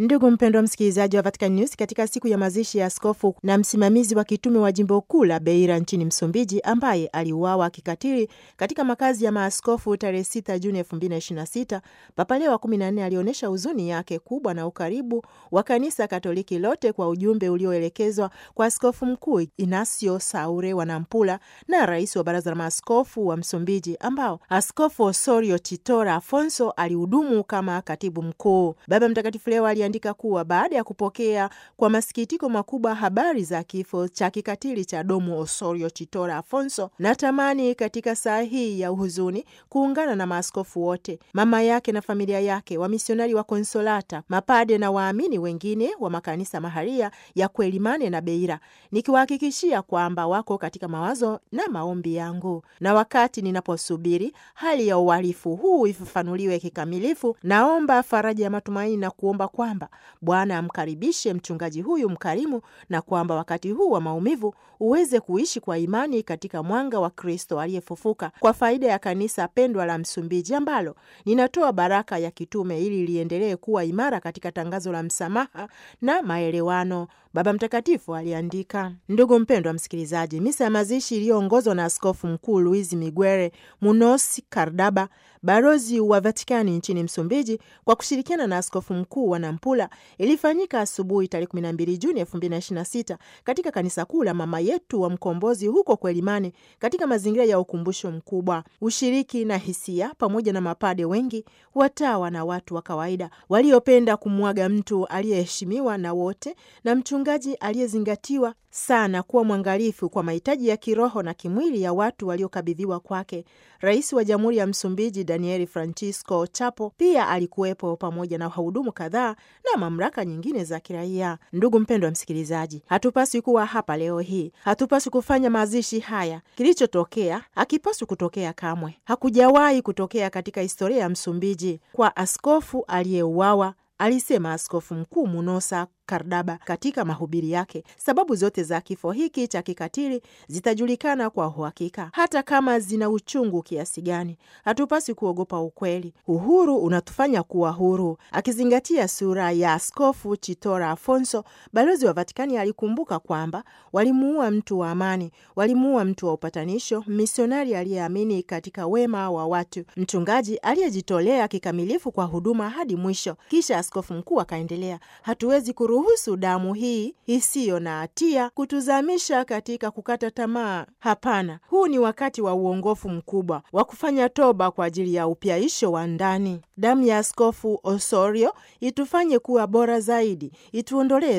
Ndugu mpendwa msikilizaji wa Vatican News, katika siku ya mazishi ya askofu na msimamizi wa kitume wa jimbo kuu la Beira nchini Msumbiji, ambaye aliuawa kikatili katika makazi ya maaskofu tarehe 6 Juni 2026, Papa Leo wa 14 alionyesha huzuni yake kubwa na ukaribu wa kanisa Katoliki lote kwa ujumbe ulioelekezwa kwa askofu mkuu Inacio Saure wa Nampula na rais wa baraza la maaskofu wa Msumbiji, ambao askofu Osorio Titora Afonso alihudumu kama katibu mkuu. Baba Mtakatifu leo aliandika kuwa baada ya kupokea kwa masikitiko makubwa habari za kifo cha kikatili cha Domo Osorio Titora Afonso, natamani katika saa hii ya uhuzuni kuungana na maaskofu wote, mama yake na familia yake, wamisionari wa Konsolata, mapade na waamini wengine wa makanisa maharia ya Kwelimane na Beira, nikiwahakikishia kwamba wako katika mawazo na maombi yangu, na wakati ninaposubiri hali ya uhalifu huu ifafanuliwe kikamilifu, naomba faraja ya matumaini na kuomba kwamba Bwana amkaribishe mchungaji huyu mkarimu na kwamba wakati huu wa maumivu uweze kuishi kwa imani katika mwanga wa Kristo aliyefufuka kwa faida ya kanisa pendwa la Msumbiji ambalo ninatoa baraka ya kitume ili liendelee kuwa imara katika tangazo la msamaha na maelewano, Baba Mtakatifu aliandika. Ndugu mpendwa msikilizaji, misa ya mazishi iliyoongozwa na Askofu Mkuu Luis Miguel Munoz Cardaba, balozi wa Vatikani nchini Msumbiji, kwa kushirikiana na askofu mkuu wa Nampula ilifanyika asubuhi tarehe 12 Juni 2026 katika kanisa kuu la Mama Yetu wa Mkombozi huko Kwelimane, katika mazingira ya ukumbusho mkubwa, ushiriki na hisia, pamoja na mapade wengi, watawa na watu wa kawaida waliopenda kumwaga mtu aliyeheshimiwa na wote na mchungaji aliyezingatiwa sana kuwa mwangalifu kwa mahitaji ya kiroho na kimwili ya watu waliokabidhiwa kwake. Rais wa Jamhuri ya Msumbiji Daniel Francisco Chapo pia alikuwepo pamoja na wahudumu kadhaa na mamlaka nyingine za kiraia. Ndugu mpendwa msikilizaji, hatupaswi kuwa hapa leo hii, hatupaswi kufanya mazishi haya. Kilichotokea hakipaswi kutokea kamwe, hakujawahi kutokea katika historia ya Msumbiji kwa askofu aliyeuawa, alisema Askofu Mkuu Munosa Kardaba katika mahubiri yake. Sababu zote za kifo hiki cha kikatili zitajulikana kwa uhakika, hata kama zina uchungu kiasi gani. Hatupaswi kuogopa ukweli. Uhuru unatufanya kuwa huru. Akizingatia sura ya Askofu Chitora Afonso, balozi wa Vatikani alikumbuka kwamba walimuua mtu wa amani, walimuua mtu wa upatanisho, misionari aliyeamini katika wema wa watu, mchungaji aliyejitolea kikamilifu kwa huduma hadi mwisho. Kisha askofu mkuu akaendelea, hatuwezi husu damu hii isiyo na hatia kutuzamisha katika kukata tamaa. Hapana, huu ni wakati wa uongofu mkubwa wa kufanya toba kwa ajili ya upyaisho wa ndani. Damu ya Askofu Osorio itufanye kuwa bora zaidi, ituondolee